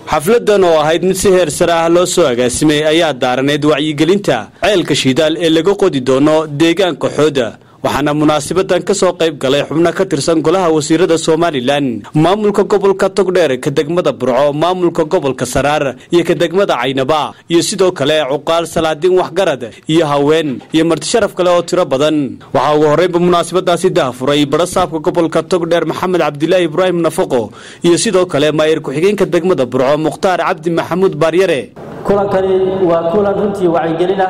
xafladan oo ahayd mid si heer sare ah loo soo agaasimay ayaa daaraneyd wacyigelinta ceelka shidaal ee laga qodi doono deegaanka xooda waxaana munaasabadan ka soo qayb galay xubno ka tirsan golaha wasiirada somalilan maamulka gobolka togdheer ka degmada burco maamulka gobolka saraar iyo ka degmada caynaba iyo sidoo kale cuqaal salaadiin waxgarad iyo haween iyo martisharaf kale oo tiro badan waxaa ugu horreynba munaasabadaasi dahafuray barasaabka gobolka togdheer maxamed cabdilaahi ibraahim nafaqo iyo sidoo kale maayir ku-xigeenka degmada burco mukhtaar cabdi maxamuud baaryare kulankani waa kulan runtii wacyigelina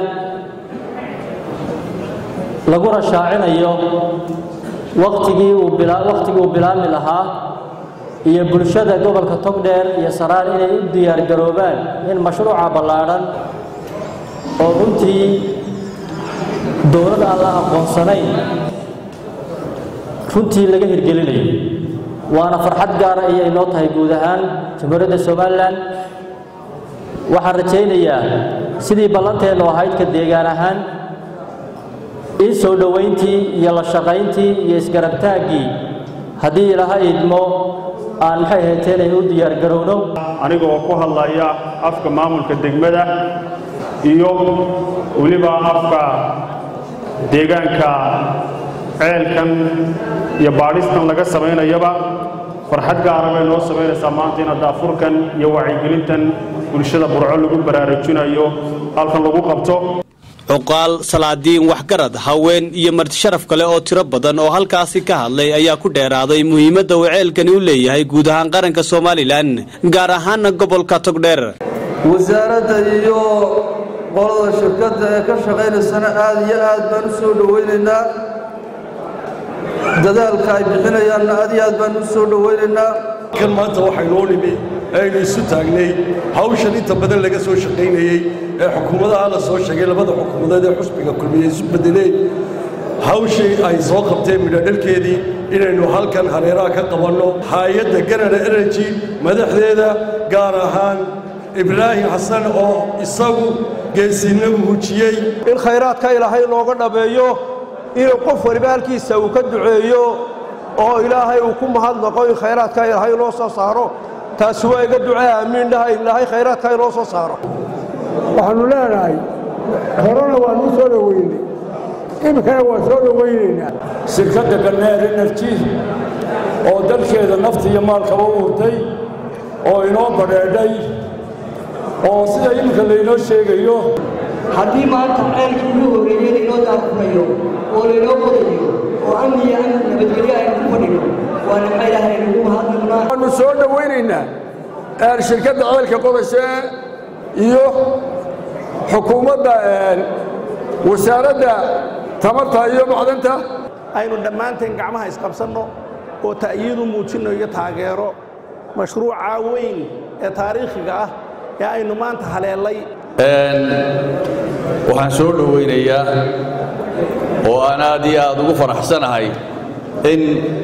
laguna shaacinayo wakhtigii uu wakhtigii uu bilaabmi lahaa iyo bulshada gobolka togdheer iyo saraar inay u diyaargaroobaan in mashruuca ballaadhan oo runtii dowlad aan la aqoonsanayn runtii laga hirgelinayo waana farxad gaara ayay noo tahay guud ahaan jamhuuriyadda somalilan waxaan rajaynayaa sidii ballanteennu ahayd ka deegaan ahaan in soo dhowayntii iyo la shaqayntii iyo isgarabtaaggii haddii ilaha idmo aan maxay hayteen ay u diyaargarowno anigoo ku hadlaya afka maamulka degmada iyo weliba afka deegaanka ceelkan iyo baadhistan laga samaynayaba farxad gaara bay noo samaynaysaa maanta in daafurkan iyo wacyigelintan bulshada burco lagu baraarujinayo halkan lagu qabto cuqaal salaadiin waxgarad haween iyo martisharaf kale oo tiro badan oo halkaasi ka hadlay ayaa ku dheeraaday muhiimadda uu ceelkani u leeyahay guud ahaan qaranka somalilan gaar ahaana gobolka togdheer wasaaradda iyo qolada shirkadda ee ka shaqaynaysana aad iyo aad baan u soo dhowaynaynaa dadaalka ay bixinayaanna aad iyo aad baan u soo dhowaynaynaa kan maanta waxaynoo nimi aynu isu taagnay hawshan inta badan laga soo shaqaynayey ee xukuumadaha la soo sheegay labada xukuumadeed ee xusbiga kulmiye isu bedeleen hawshii ay soo qabteen midhodhalkeedii inaynu halkan hareeraha ka qabanno hay-adda ganada energy madaxdeeda gaar ahaan ibraahim xasan oo isagu geesinna muujiyey in khayraadka ilaahay looga dhabeeyo inuu qof waliba halkiisa uu ka duceeyo oo ilaahay uu ku mahadnaqo in khayraadka ilaahay loo soo saaro taasi waa iga ducee aamiin dhaha ilaahay khayraadka inoo soo saaro waxaannu leenahay horena waannu soo dhoweynay imikana waan soo dhowaynaynaa shirkadda garneer energy oo dalkeeda nafta iyo maalkaba u hurtay oo inoo badheedhay oo sida iminka laynoo sheegayo haddii maanta ceelkii ugu horreeyey laynoo daafurayo oo laynoo qodayo oo amni iyo amni nabadgelyo aynu ku fadhino waana maxaa ilaahay nagu mahadnaqnaa waannu soo dhowaynaynaa shirkadda ceelka qodashe iyo xukuumadda wasaaradda tamarta iyo macdanta aynu dhammaanteen gacmaha isqabsanno oo ta'yiidu muujinno iyo taageero mashruuca weyn ee taariikhiga ah ee aynu maanta haleellay waxaan soo dhowaynayaa oo aan aad iyo aad ugu faraxsanahay in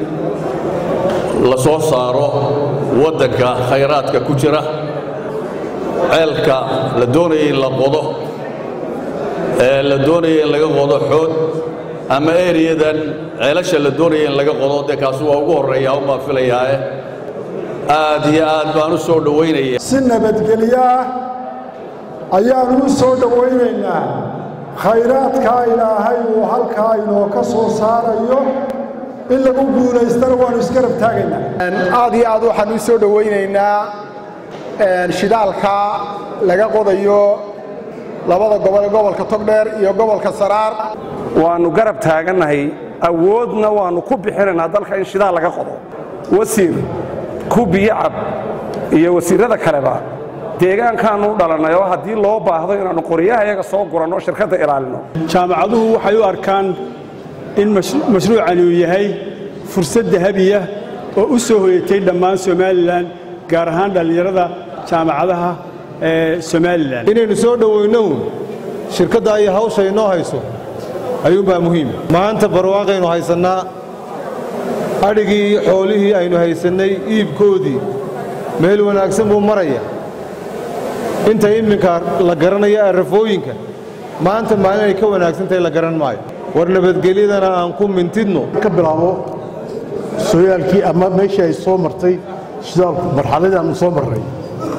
la soo saaro waddanka khayraadka ku jira ceelka la doonaya in la qodo ee la doonaya in laga qodo xood ama eriyadan ceelasha la doonaya in laga qodo dee kaasu waa ugu horreeya umaa filayaae aad iyo aad baan u soo dhowaynaya si nabadgelyo ah ayaannu u soo dhowaynaynaa khayraadkaa ilaahay uu halkaa inoo ka soo saarayo in lagu guulaystana waannu isgarab taagaynaa aad iyo aad waxaan u soo dhowaynaynaa shidaalka laga qodayo labada gobol ee gobolka togdheer iyo gobolka saraar waannu garab taagannahay awoodna waannu ku bixinaynaa dalka in shidaal laga qodo wasiir ku biyocab iyo wasiirrada kaleba deegaankaannu u dhalannay oo haddii loo baahdo inaannu qoryaha iyaga soo guranno shirkadda ilaalino jaamacaduhu waxay u arkaan in mashruucani uu yahay fursad dahabiya oo u soo hoyatay dhammaan somalilan gaar ahaan dhallinyarada jaamacadaha ee somalilan inaynu soo dhowaynow shirkadda iyo hawsha inoo hayso ayuunbaa muhiim maanta barwaaqaynu haysannaa adhigii xoolihii aynu haysannay iibkoodii meel wanaagsan buu maraya inta iminka la garanayo arrafooyinka maanta maalin ay ka wanaagsan tahay la garan maayo war nabadgelyadana aan ku mintidno ka bilaabo sooyaalkii ama meeshii ay soo martay shidaalku marxaladii aanu soo marray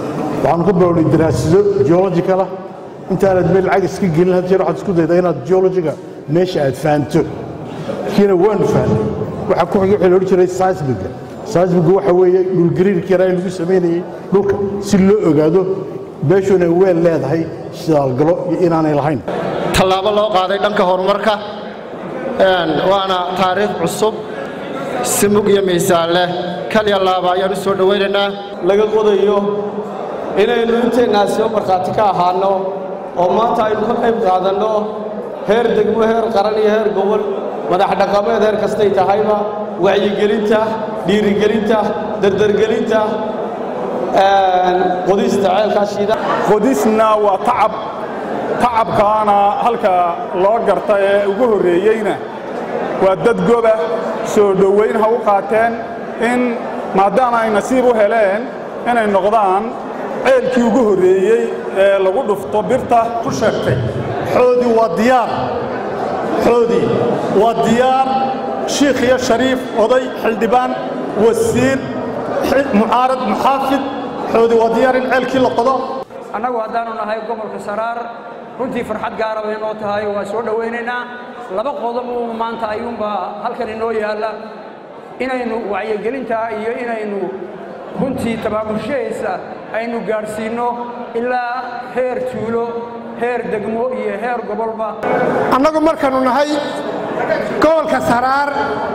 waxaanu ka bilownay daraasado geological ah intaanad meel lacag iska gelin had jeer waxaad isku daydaa inaad geologiga meesha aad fahanto kiina waanu fahnay waxaa ku xigay waxaa la odhan jiray seismiga seismiga waxa weeye dhulgariirka yaraa in lagu samaynayay dhulka si loo ogaado meeshuuna weel leedahay shidaalgalo iyo inaanay lahayn tallaabo loo qaaday dhanka horumarka waana taariikh cusub si mug iyo miisaan leh kalya laaba ayaan u soo dhowaynaynaa laga qodayo inaynu inteennaasiba markhaati ka ahaanno oo maanta aynu ka qayb qaadanno heer degmo heer qaran iyo heer gobol madax dhaqameed heer kastay tahayba wacyigelinta dhiirigelinta dardargelinta qodista ceelkaa shiida qodisna waa tacab tacabkaana halka loo garta ee ugu horreeyeyna waa dad goba soo dhowayn ha u qaateen in maadaama ay nasiib u heleen inay noqdaan ceelkii ugu horreeyey ee lagu dhufto birta ku sheegtay xoodii waa diyaar xoodii waa diyaar shiikh iyo shariif oday xildhibaan wasiir mucaarad muxaafid xoodii waa diyaar in ceelkii la qodo annagu haddaanu nahay gobolka saraar runtii farxad gaara bay noo tahay waa soo dhowaynaynaa laba qodob uu maanta ayuunbaa halkan inoo yaalla inaynu wacyigelinta iyo inaynu runtii tabaabushahaysa aynu gaadhsiinno ilaa heer tuulo heer degmo iyo heer gobolba annagu markaannu nahay gobolka saraar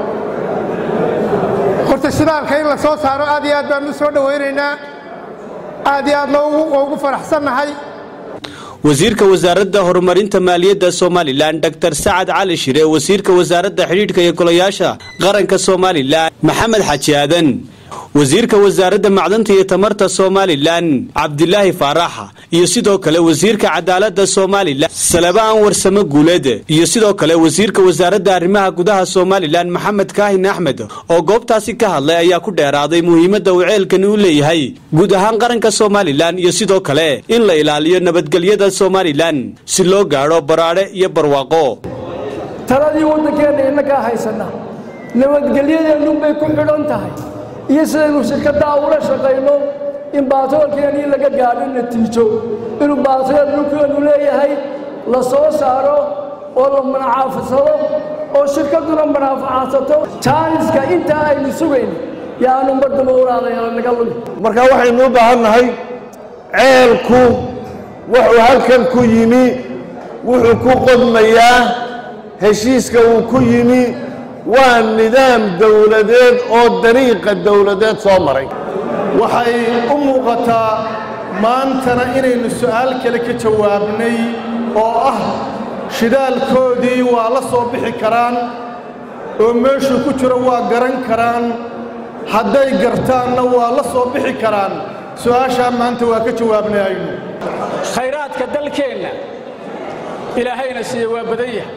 horta shidaalka in la soo saaro aad iyo aad baannu u soo dhowaynaynaa aad iyo aadna ugu faraxsannahay wasiirka wasaaradda horumarinta maaliyadda somalilan dr sacad cali shire wasiirka wasaaradda xidhiidhka iyo golayaasha qaranka somalilan maxamed xaji aadan wasiirka wasaaradda macdanta iyo tamarta somalilan cabdilaahi faaraxa iyo sidoo kale wasiirka cadaaladda somalilan salaba anwar same guuleed iyo sidoo kale wasiirka wasaaradda arrimaha gudaha somalilan maxamed kaahin axmed oo goobtaasi ka hadlay ayaa ku dheeraaday muhiimadda uu ceelkani u leeyahay guud ahaan qaranka somalilan iyo sidoo kale in la ilaaliyo nabadgelyada somalilan si loo gaadho baraadhe iyo barwaaqo taladii waddankeenna innagaa haysana nabadgelyadeennunbay ku xidhan tahay iyo sidaynu shirkaddaa ula shaqayno in baatoolkeennii laga gaadho natiijo inuu baatool dhulkeennu leeyahay la soo saaro oo la manaafadsado oo shirkadduna manaafacaadsato jaaniska intaa aynu sugayno yaanu mardaba ulaadayala naga lumi marka waxaynu u baahan nahay ceelku wuxuu halkan ku yimi wuxuu ku qodmayaa heshiiska uu ku yimi waa nidaam dawladeed oo dariiqa dawladeed soo maray waxay u muuqataa maantana inaynu su'aal kale ka jawaabnay oo ah shidaalkoodii waa la soo bixi karaan oo meeshuu ku jiro waa garan karaan hadday gartaanna waa la soo bixi karaan su'aashaa maanta waa ka jawaabnay aynu khayraadka dalkeenna ilaahayna siiye waa badan yahay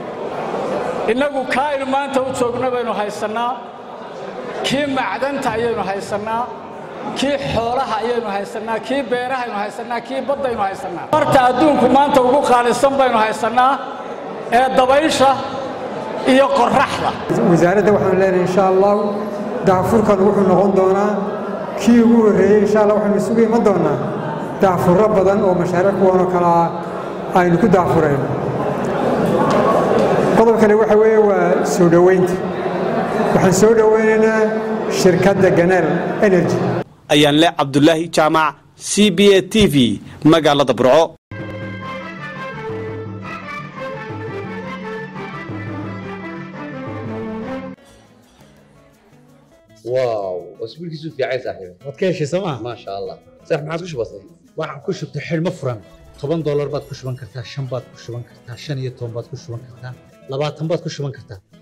innagu kaa aynu maanta u joogno baynu haysannaa kii macdanta ayaynu haysannaa kii xoolaha ayaynu haysannaa kii beerahaynu haysannaa kii baddaynu haysannaa marta adduunku maanta ugu qaalisan baynu haysannaa ee dabaysha iyo qorraxda wasaaradda waxaanu leenahay insha allahu daafurkan wuxuu noqon doonaa kii ugu horreeyey insha allah waxaynu isugu iman doonaa daafurro badan oo mashaariic kuwanoo kale ah aynu ku daafurayno qodob kale waxa weeye waa soo dhoweynta waxaan soo dhoweynaynaa shirkadda ganeel energy ayaan le cabdulaahi jaamac c b a t v magaalada burco واو اسبوعك في عايز صاحبي waad ka heshay sooma ما شاء الله صح ما عادش بسيط waxaan ku shubtay xidhmo furan toban doolar baad ku shuban kartaa shan baad ku shuban kartaa shan iyo toban baad ku shuban kartaa labaatan baad ku shuban kartaa